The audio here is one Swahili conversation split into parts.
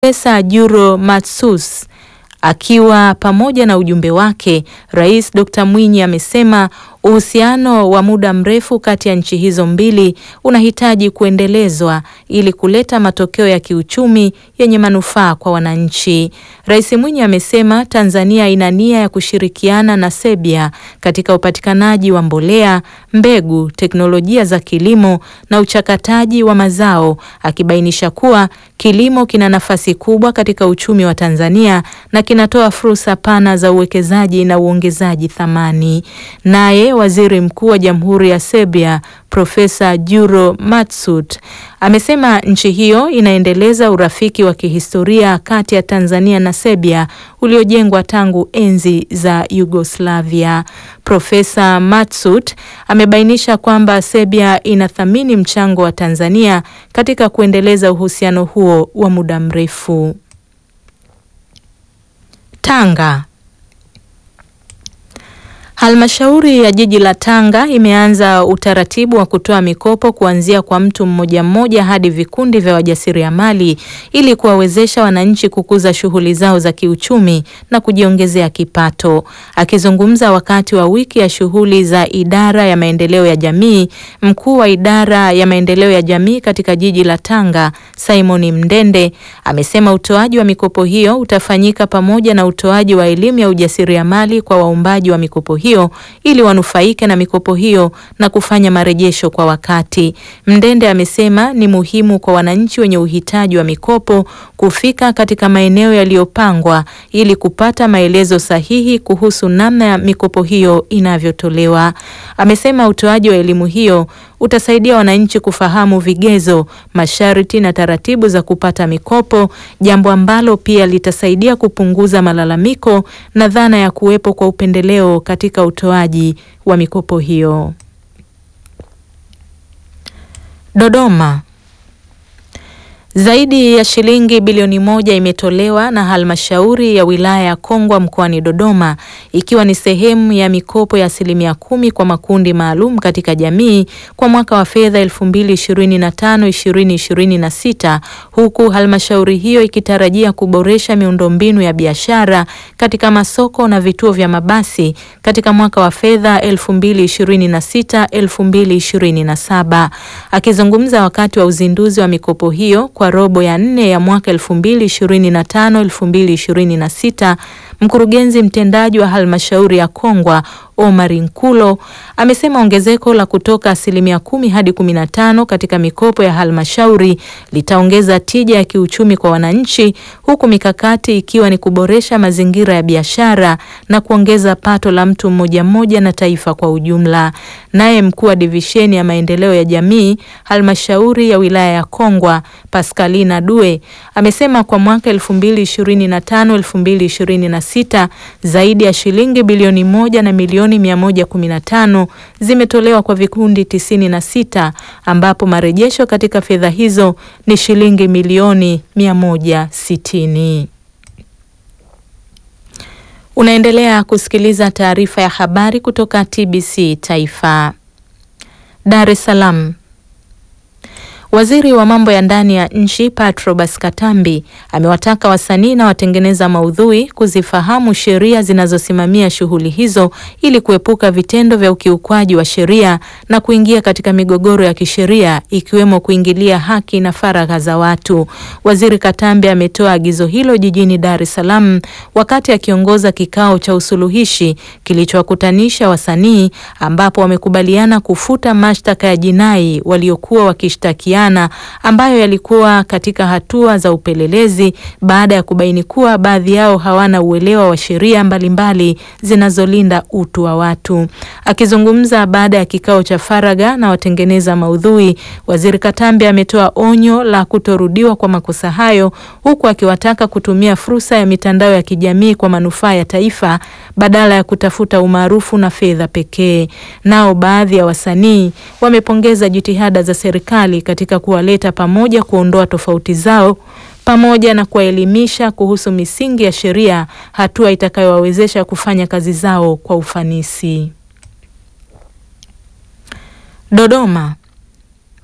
Profesa Juro Matsus akiwa pamoja na ujumbe wake, Rais Dr. Mwinyi amesema uhusiano wa muda mrefu kati ya nchi hizo mbili unahitaji kuendelezwa ili kuleta matokeo ya kiuchumi yenye manufaa kwa wananchi. Rais Mwinyi amesema Tanzania ina nia ya kushirikiana na Serbia katika upatikanaji wa mbolea, mbegu, teknolojia za kilimo na uchakataji wa mazao, akibainisha kuwa kilimo kina nafasi kubwa katika uchumi wa Tanzania na kinatoa fursa pana za uwekezaji na uongezaji thamani. Naye Waziri Mkuu wa Jamhuri ya Serbia Profesa Juro Matsut amesema nchi hiyo inaendeleza urafiki wa kihistoria kati ya Tanzania na Serbia uliojengwa tangu enzi za Yugoslavia. Profesa Matsut amebainisha kwamba Serbia inathamini mchango wa Tanzania katika kuendeleza uhusiano huo wa muda mrefu. Tanga. Halmashauri ya jiji la Tanga imeanza utaratibu wa kutoa mikopo kuanzia kwa mtu mmoja mmoja hadi vikundi vya wajasiriamali ili kuwawezesha wananchi kukuza shughuli zao za kiuchumi na kujiongezea kipato. Akizungumza wakati wa wiki ya shughuli za idara ya maendeleo ya jamii, mkuu wa idara ya maendeleo ya jamii katika jiji la Tanga, Simon Mndende, amesema utoaji wa mikopo hiyo utafanyika pamoja na utoaji wa elimu ya ujasiriamali kwa waombaji wa mikopo hiyo ili wanufaike na mikopo hiyo na kufanya marejesho kwa wakati. Mndende amesema ni muhimu kwa wananchi wenye uhitaji wa mikopo kufika katika maeneo yaliyopangwa ili kupata maelezo sahihi kuhusu namna ya mikopo hiyo inavyotolewa. Amesema utoaji wa elimu hiyo utasaidia wananchi kufahamu vigezo, masharti na taratibu za kupata mikopo, jambo ambalo pia litasaidia kupunguza malalamiko na dhana ya kuwepo kwa upendeleo katika utoaji wa mikopo hiyo. Dodoma. Zaidi ya shilingi bilioni moja imetolewa na halmashauri ya wilaya ya Kongwa mkoani Dodoma ikiwa ni sehemu ya mikopo ya asilimia kumi kwa makundi maalum katika jamii kwa mwaka wa fedha 2025-2026 huku halmashauri hiyo ikitarajia kuboresha miundombinu ya biashara katika masoko na vituo vya mabasi katika mwaka wa fedha 2026-2027. Akizungumza wakati wa uzinduzi wa mikopo hiyo kwa robo ya nne ya mwaka 2025 2026, mkurugenzi mtendaji wa halmashauri ya Kongwa Omar Nkulo amesema ongezeko la kutoka asilimia kumi hadi kumi na tano katika mikopo ya halmashauri litaongeza tija ya kiuchumi kwa wananchi, huku mikakati ikiwa ni kuboresha mazingira ya biashara na kuongeza pato la mtu mmoja mmoja na taifa kwa ujumla. Naye mkuu wa divisheni ya maendeleo ya jamii halmashauri ya wilaya ya Kongwa Pascalina Due amesema kwa mwaka 2025 2026 zaidi ya shilingi bilioni moja na milioni 115 zimetolewa kwa vikundi 96 ambapo marejesho katika fedha hizo ni shilingi milioni 160. Unaendelea kusikiliza taarifa ya habari kutoka TBC Taifa. Dar es Salaam. Waziri wa mambo ya ndani ya nchi Patrobas Katambi amewataka wasanii na watengeneza maudhui kuzifahamu sheria zinazosimamia shughuli hizo ili kuepuka vitendo vya ukiukwaji wa sheria na kuingia katika migogoro ya kisheria ikiwemo kuingilia haki na faragha za watu. Waziri Katambi ametoa agizo hilo jijini Dar es Salaam wakati akiongoza kikao cha usuluhishi kilichowakutanisha wasanii ambapo wamekubaliana kufuta mashtaka ya jinai waliokuwa wakishtakia ambayo yalikuwa katika hatua za upelelezi baada ya kubaini kuwa baadhi yao hawana uelewa wa sheria mbalimbali zinazolinda utu wa watu. Akizungumza baada ya kikao cha faragha na watengeneza maudhui, Waziri Katambi ametoa onyo la kutorudiwa kwa makosa hayo, huku akiwataka kutumia fursa ya mitandao ya kijamii kwa manufaa ya taifa badala ya kutafuta umaarufu na fedha pekee. Nao baadhi ya wasanii wamepongeza jitihada za serikali katika kuwaleta pamoja, kuondoa tofauti zao pamoja na kuwaelimisha kuhusu misingi ya sheria, hatua itakayowawezesha kufanya kazi zao kwa ufanisi. Dodoma.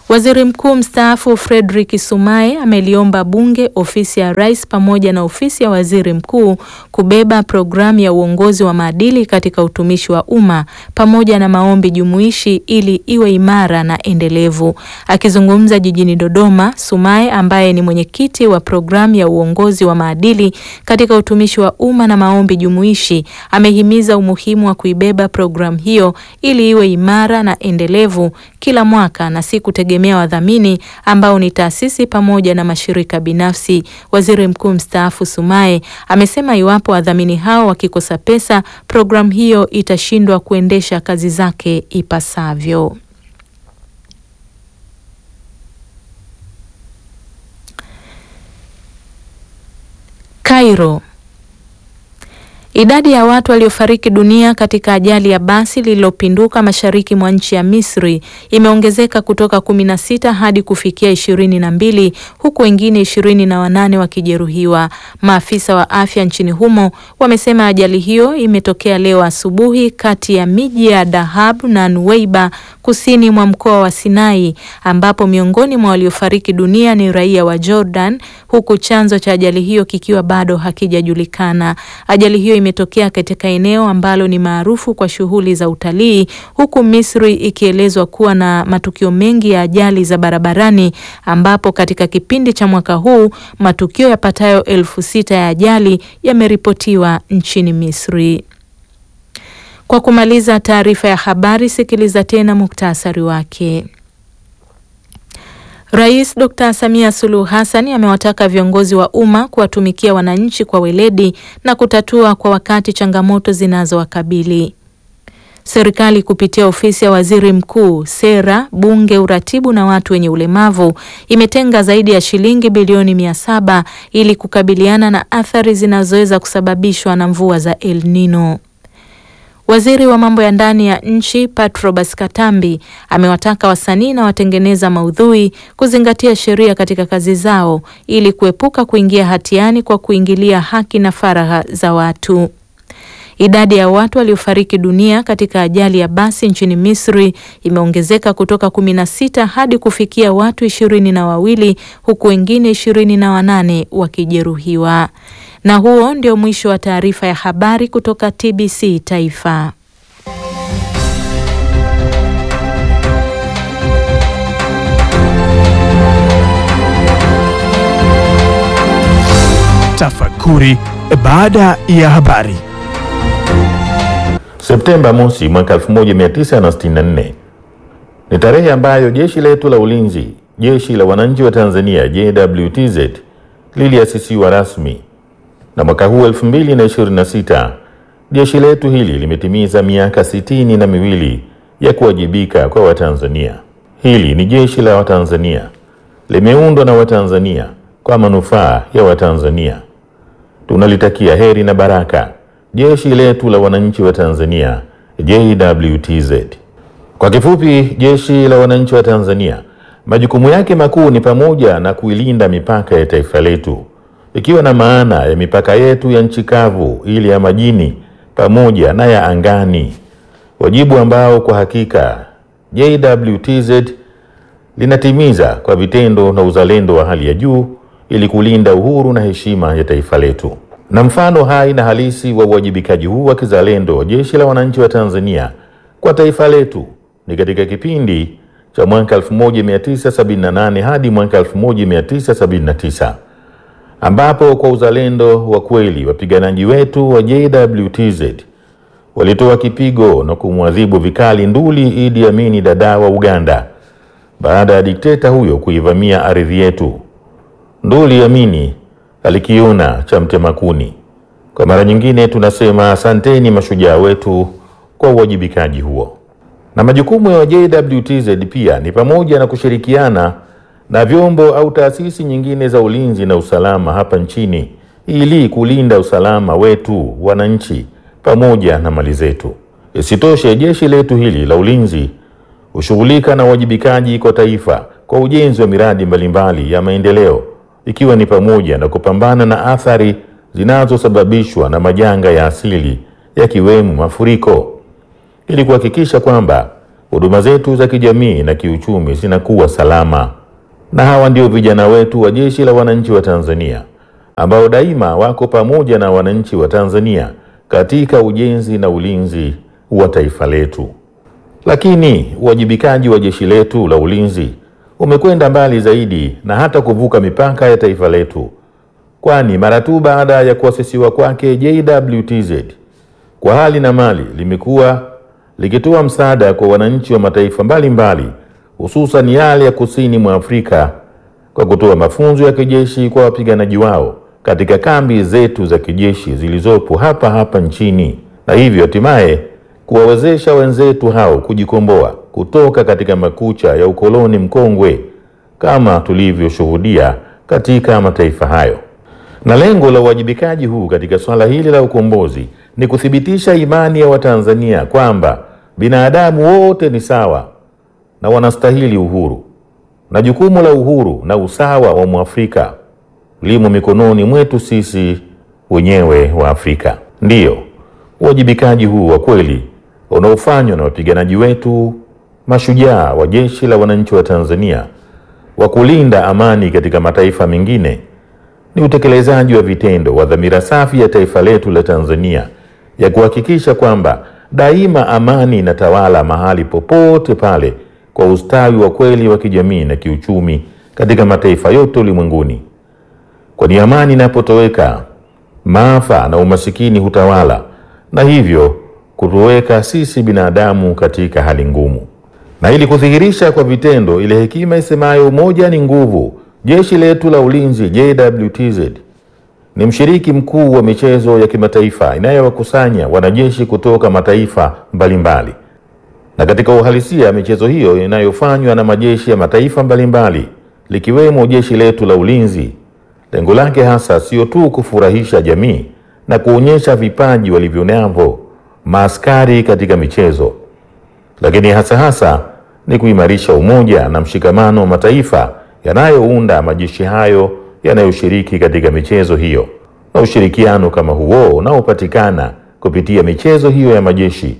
Waziri Mkuu mstaafu Frederick Sumaye ameliomba Bunge, ofisi ya Rais pamoja na ofisi ya Waziri Mkuu kubeba programu ya uongozi wa maadili katika utumishi wa umma pamoja na maombi jumuishi ili iwe imara na endelevu. Akizungumza jijini Dodoma, Sumaye ambaye ni mwenyekiti wa programu ya uongozi wa maadili katika utumishi wa umma na maombi jumuishi, amehimiza umuhimu wa kuibeba programu hiyo ili iwe imara na endelevu kila mwaka na si kutegemea wadhamini ambao ni taasisi pamoja na mashirika binafsi. Waziri Mkuu mstaafu Sumaye amesema iwapo wadhamini hao wakikosa pesa, programu hiyo itashindwa kuendesha kazi zake ipasavyo. Cairo. Idadi ya watu waliofariki dunia katika ajali ya basi lililopinduka mashariki mwa nchi ya Misri imeongezeka kutoka kumi na sita hadi kufikia ishirini na mbili huku wengine ishirini na wanane wakijeruhiwa. Maafisa wa afya nchini humo wamesema ajali hiyo imetokea leo asubuhi kati ya miji ya Dahab na Nuweiba kusini mwa mkoa wa Sinai ambapo miongoni mwa waliofariki dunia ni raia wa Jordan huku chanzo cha ajali hiyo kikiwa bado hakijajulikana. Ajali hiyo imetokea katika eneo ambalo ni maarufu kwa shughuli za utalii huku Misri ikielezwa kuwa na matukio mengi ya ajali za barabarani ambapo katika kipindi cha mwaka huu matukio yapatayo elfu sita ya ajali yameripotiwa nchini Misri. Kwa kumaliza taarifa ya habari, sikiliza tena muktasari wake. Rais Dr. Samia Suluhu Hassan amewataka viongozi wa umma kuwatumikia wananchi kwa weledi na kutatua kwa wakati changamoto zinazowakabili. Serikali kupitia ofisi ya Waziri Mkuu, Sera, Bunge, Uratibu na watu wenye ulemavu imetenga zaidi ya shilingi bilioni mia saba ili kukabiliana na athari zinazoweza kusababishwa na mvua za El Nino. Waziri wa mambo ya ndani ya nchi Patrobas Katambi amewataka wasanii na watengeneza maudhui kuzingatia sheria katika kazi zao ili kuepuka kuingia hatiani kwa kuingilia haki na faragha za watu. Idadi ya watu waliofariki dunia katika ajali ya basi nchini Misri imeongezeka kutoka kumi na sita hadi kufikia watu ishirini na wawili huku wengine ishirini na wanane wakijeruhiwa. Na huo ndio mwisho wa taarifa ya habari kutoka TBC Taifa. Tafakuri baada ya habari. Septemba mosi mwaka 1964 ni tarehe ambayo jeshi letu la ulinzi, jeshi la wananchi wa Tanzania JWTZ liliasisiwa rasmi, na mwaka huu 2026 jeshi letu hili limetimiza miaka sitini na miwili ya kuwajibika kwa Watanzania. Hili ni jeshi la Watanzania, limeundwa na Watanzania kwa manufaa ya Watanzania. Tunalitakia heri na baraka jeshi letu la wananchi wa Tanzania JWTZ. Kwa kifupi, jeshi la wananchi wa Tanzania majukumu yake makuu ni pamoja na kuilinda mipaka ya taifa letu, ikiwa na maana ya mipaka yetu ya nchi kavu, ile ya majini pamoja na ya angani, wajibu ambao kwa hakika JWTZ linatimiza kwa vitendo na uzalendo wa hali ya juu ili kulinda uhuru na heshima ya taifa letu. Na mfano hai na halisi wa uwajibikaji huu wa kizalendo wa jeshi la wananchi wa Tanzania kwa taifa letu ni katika kipindi cha mwaka 1978 hadi mwaka 1979 ambapo kwa uzalendo wa kweli wapiganaji wetu wa JWTZ walitoa kipigo na kumwadhibu vikali nduli Idi Amini Dada wa Uganda baada ya dikteta huyo kuivamia ardhi yetu. Nduli Amini alikiona cha mtema kuni. Kwa mara nyingine tunasema asanteni mashujaa wetu kwa uwajibikaji huo. Na majukumu ya JWTZ pia ni pamoja na kushirikiana na vyombo au taasisi nyingine za ulinzi na usalama hapa nchini ili kulinda usalama wetu wananchi pamoja na mali zetu. Isitoshe, jeshi letu hili la ulinzi hushughulika na uwajibikaji kwa taifa kwa ujenzi wa miradi mbalimbali ya maendeleo ikiwa ni pamoja na kupambana na athari zinazosababishwa na majanga ya asili yakiwemo mafuriko ili kuhakikisha kwamba huduma zetu za kijamii na kiuchumi zinakuwa salama. Na hawa ndio vijana wetu wa Jeshi la Wananchi wa Tanzania ambao daima wako pamoja na wananchi wa Tanzania katika ujenzi na ulinzi wa taifa letu. Lakini uwajibikaji wa jeshi letu la ulinzi umekwenda mbali zaidi na hata kuvuka mipaka ya taifa letu, kwani mara tu baada ya kuasisiwa kwake JWTZ kwa hali na mali limekuwa likitoa msaada kwa wananchi wa mataifa mbalimbali hususan yale ya kusini mwa Afrika kwa kutoa mafunzo ya kijeshi kwa wapiganaji wao katika kambi zetu za kijeshi zilizopo hapa hapa nchini na hivyo hatimaye kuwawezesha wenzetu hao kujikomboa kutoka katika makucha ya ukoloni mkongwe kama tulivyoshuhudia katika mataifa hayo. Na lengo la uwajibikaji huu katika swala hili la ukombozi ni kuthibitisha imani ya Watanzania kwamba binadamu wote ni sawa na wanastahili uhuru, na jukumu la uhuru na usawa wa Mwafrika limo mikononi mwetu sisi wenyewe wa Afrika. Ndiyo, uwajibikaji huu wa kweli unaofanywa na wapiganaji wetu mashujaa wa Jeshi la Wananchi wa Tanzania wa kulinda amani katika mataifa mengine ni utekelezaji wa vitendo wa dhamira safi ya taifa letu la Tanzania ya kuhakikisha kwamba daima amani inatawala mahali popote pale kwa ustawi wa kweli wa kijamii na kiuchumi katika mataifa yote ulimwenguni. Kwani amani inapotoweka, maafa na umasikini hutawala na hivyo kutuweka sisi binadamu katika hali ngumu. Na ili kudhihirisha kwa vitendo ile hekima isemayo umoja ni nguvu, jeshi letu la ulinzi JWTZ ni mshiriki mkuu wa michezo ya kimataifa inayowakusanya wanajeshi kutoka mataifa mbalimbali. Na katika uhalisia, michezo hiyo inayofanywa na majeshi ya mataifa mbalimbali likiwemo jeshi letu la ulinzi, lengo lake hasa sio tu kufurahisha jamii na kuonyesha vipaji walivyonavyo maaskari katika michezo, lakini hasa hasa ni kuimarisha umoja na mshikamano wa mataifa yanayounda majeshi hayo yanayoshiriki katika michezo hiyo. Na ushirikiano kama huo unaopatikana kupitia michezo hiyo ya majeshi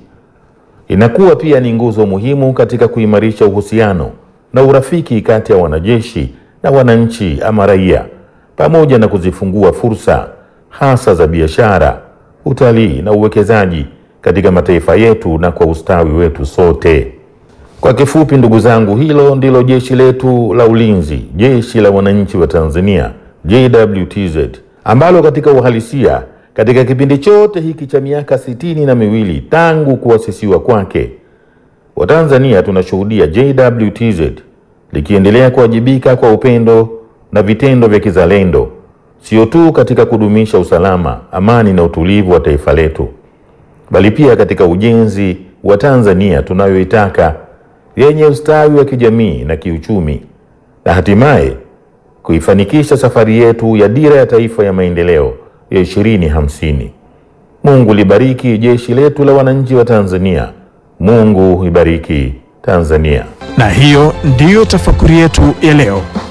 inakuwa pia ni nguzo muhimu katika kuimarisha uhusiano na urafiki kati ya wanajeshi na wananchi ama raia, pamoja na kuzifungua fursa hasa za biashara, utalii na uwekezaji katika mataifa yetu na kwa ustawi wetu sote. Kwa kifupi, ndugu zangu, hilo ndilo jeshi letu la ulinzi, jeshi la wananchi wa Tanzania JWTZ, ambalo katika uhalisia katika kipindi chote hiki cha miaka sitini na miwili tangu kuasisiwa kwake, Watanzania tunashuhudia JWTZ likiendelea kuwajibika kwa upendo na vitendo vya kizalendo, sio tu katika kudumisha usalama, amani na utulivu wa taifa letu, bali pia katika ujenzi wa Tanzania tunayoitaka yenye ustawi wa kijamii na kiuchumi na hatimaye kuifanikisha safari yetu ya dira ya taifa ya maendeleo ya ishirini hamsini. Mungu libariki jeshi letu la wananchi wa Tanzania. Mungu ibariki Tanzania. Na hiyo ndiyo tafakuri yetu ya leo.